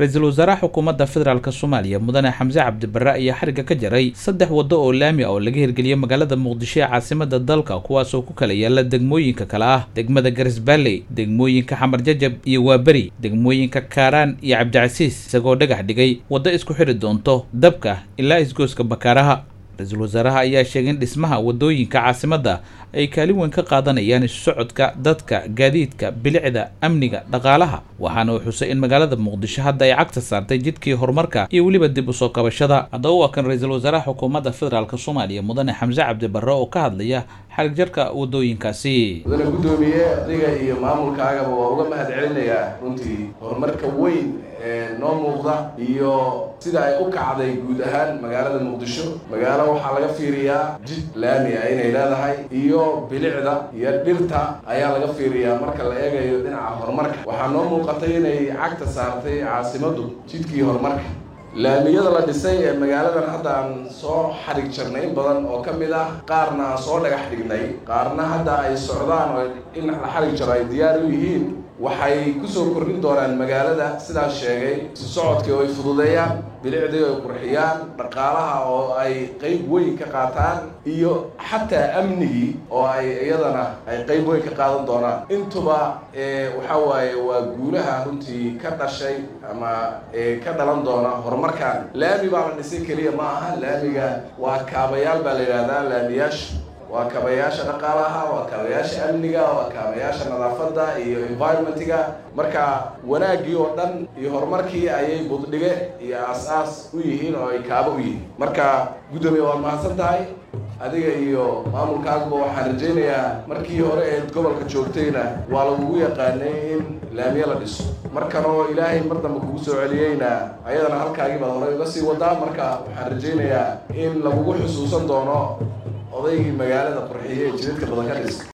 ra-iisul wasaaraha xukuumadda federaalk soomaaliya mudane xamse cabdibare ayaa xariga ka jaray saddex waddo oo laami ah oo laga hirgeliyay magaalada muqdisho ee caasimada dalka kuwaasoo ku kala yaala degmooyinka kale ah degmada garisbaalley degmooyinka xamar jajab iyo waaberi degmooyinka kaaraan iyo cabdicasiis isagoo dhagax dhigay waddo isku xidhi doonto dabka ilaa isgooska bakaaraha ra-iisul wasaaraha ayaa sheegay in dhismaha waddooyinka caasimadda ay kaalin weyn ka qaadanayaan isu socodka dadka gaadiidka bilicda amniga dhaqaalaha waxaana uu xusay in magaalada muqdisho hadda ay cagta saartay jidkii horumarka iyo weliba dib u soo kabashada haddaba waa kan ra-iisul wasaaraha xukuumadda federaalk soomaaliya mudane xamse cabdibare oo ka hadlaya xarig jarka waddooyinkaasi mudane guddoomiye adiga iyo maamulkaagaba waa uga mahad celinayaa runtii horumarka weyn ee noo muuqda iyo sida ay u kacday guud ahaan magaalada muqdisho magaalo waxaa laga fiiriyaa jid laami ah inay leedahay iyo bilicda iyo dhirta ayaa laga fiiriyaa marka la eegayo dhinaca horumarka waxaa noo muuqatay inay cagta saartay caasimaddu jidkii horumarka laamiyada la dhisay ee magaaladan hadda aan soo xadhig jarnay in badan oo ka mid ah qaarna aan soo dhagax dhignay qaarna hadda ay socdaan oo in la xadhig jaro ay diyaar u yihiin waxay kusoo kordhin doonaan magaalada sidaas sheegay si socodkii oo ay fududeeyaan bilicdii ay qurxiyaan dhaqaalaha oo ay qeyb weyn ka qaataan iyo xataa amnigii oo ay iyadana ay qeyb weyn ka qaadan doonaan intuba waxa waaye waa guulaha runtii ka dhashay ama ka dhalan doona horumarkan laami baa la dhisay keliya ma aha laamiga waa kaabayaal baa la yidhahdaa laamiyaasha waa kaabayaasha dhaqaalaha waa kaabayaasha amniga waa kaabayaasha nadaafadda iyo environmentiga marka wanaaggii oo dhan iyo horumarkii ayay buddhige iyo aas-aas u yihiin oo ay kaabo u yihiin marka guddoomiye waad mahadsan tahay adiga iyo maamulkaaguba waxaan rajaynayaa markii hore eed gobolka joogtayna waa lagugu yaqaanay in laamiye la dhiso markanoo ilaahay mar dambe kugu soo celiyeyna ayadana halkaagii baad horey uga sii wadaa marka waxaan rajaynayaa in lagugu xusuusan doono odaygii magaalada qurxiye ee jidadka badan ka dhis